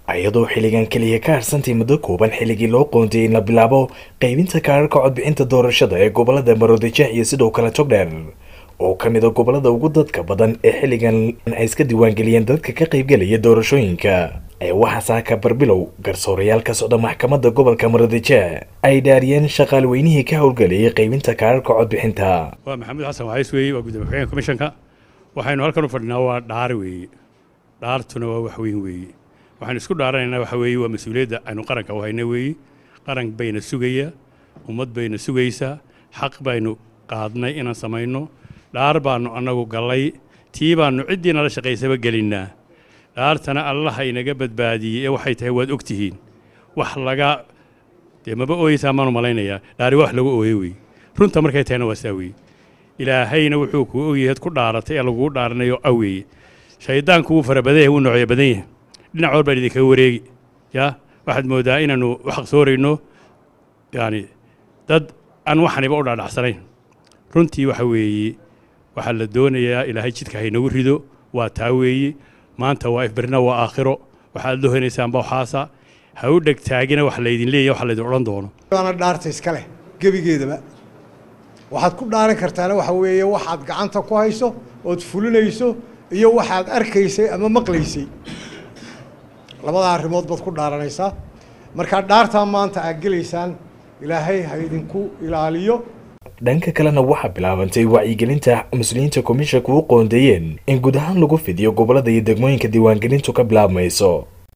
iyadoo xilligan keliya ka harsantay muddo kooban xilligii loo qoondiyey in la bilaabo qaybinta kaararka codbixinta doorashada ee gobolada maroodijeex iyo sidoo kale togdheer oo ka mid a gobolada ugu dadka badan ee xilligan ay iska diiwaangeliyeen dadka ka qaybgelaya doorashooyinka ee waxaa saaka barbilow garsoorayaal ka socda maxkamadda gobolka maroodijeex ay dhaariyeen shaqaalweynihii ka howlgelayay qaybinta kaararka codbixinta waa maxamuud xasan waxays weeye waa gudoomiye ku-xigeenka komishanka waxaynu halkan u fadhinaa waa dhaar weeye dhaartuna waa wax weyn weeye waxaynu isku dhaaranaynaa waxa weeye waa mas-uuliyadda aynu qaranka u hayna weeye qaran bayna sugaya ummad bayna sugaysaa xaq baynu qaadnay inaan samayno dhaar baannu annagu gallay tii baannu ciddii nala shaqaysaba gelinnaa dhaartana allaha inaga badbaadiyey ee waxay tahay waad og tihiin wax laga dee maba ooyeysaa maanu malaynayaa dhaari wax lagu ooye weeye runta markay tahayna waa saa weeye ilaahayna wuxuu kuu ogyahay ad ku dhaaratay ee laguu dhaaranayo aweeye shayddaanku wuu fara badan yahay wuu noocyo badan yahay dhinac walbaan idinkaga wareegi yaa waxaad mooddaa inaannu u xaqsoorayno yacani dad aan waxaniba u dhaadhacsanayn runtii waxa weeye waxaa la doonayaa ilaahay jidka haynagu rido waa taa weeye maanta waa ifbarina waa aakhiro waxaad lohenaysaan bawxaasa ha u dhegtaagina wax laydin leeyahy wax laydin odhan doono waana dhaarta iska leh gebigeedaba waxaad ku dhaaran kartaana waxa weeye waxaad gacanta ku hayso ood fulinayso iyo waxaad arkaysay ama maqlaysay labada arrimood baad ku dhaaranaysaa markaa dhaartaa maanta aad gelaysaan ilaahay ha idinku ilaaliyo dhanka kalena waxaa bilaabantay wacyigelinta mas-uuliyiinta komishanka u qoondeeyeen in guud ahaan lagu fidiyo gobolada iyo degmooyinka diiwaangelintu ka bilaabmayso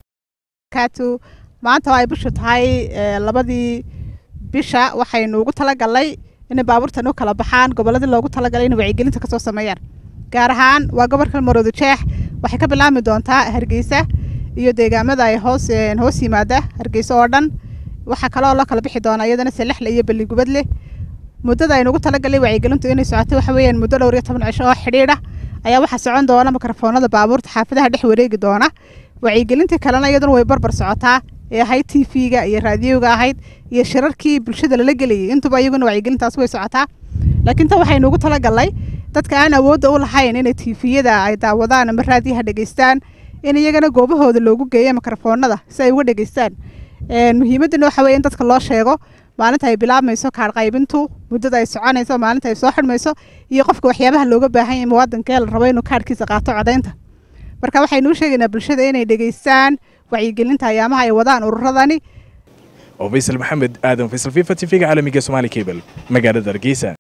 maanta oo ay bishu tahay labadii bisha waxaynu ugu talagalnay inay baabuurtan u kala baxaan goboladii loogu talagalay inay wacyigelinta kasoo sameeyaan gaar ahaan waa gobolka maroodijeex waxay ka bilaabmi doontaa hargeysa iyo deegaamada ay hoos hoos yimaada hargeysa oo dhan waxaa kaloo loo kala bixi doonaa iyadana selexle iyo beligubadle muddada aynu ugu talagalay wacyigelintu inay socoto waxa weeyaan muddo dhowr iyo toban cisho oo xidhiidha ayaa waxaa socon doona mikrofoonada baabuurta xaafadaha dhex wareegi doona wacyigelintii kalena iyaduna way barbar socotaa ee ahayd t v-ga iyo raadiyoga ahayd iyo shirarkii bulshada lala gelayay intuba iyaguna wacyigelintaas way socotaa laakiin tan waxaynu ugu talagalnay dadka aan awoodda u lahayn inay tifiyada ay daawadaan ama raadiyaha dhegeystaan in iyagana goobahooda loogu geeyo mikrofoonada si ay uga dhegeystaan muhiimaddana waxa weye in dadka loo sheego maalinta ay bilaabmayso kaar qaybintu muddada ay soconayso maalinta ay soo xidhmayso iyo qofka waxyaabaha looga baahan yahay muwaadinkee la rabo inuu kaarhkiisa qaato codaynta marka waxaynu u sheegaynaa bulshada inay dhegeystaan wacyigelinta ayaamaha ay wadaan ururadani oo faysal maxamed aadan faysal fifa t v-ga caalamiga somaali cable magaalada hargeysa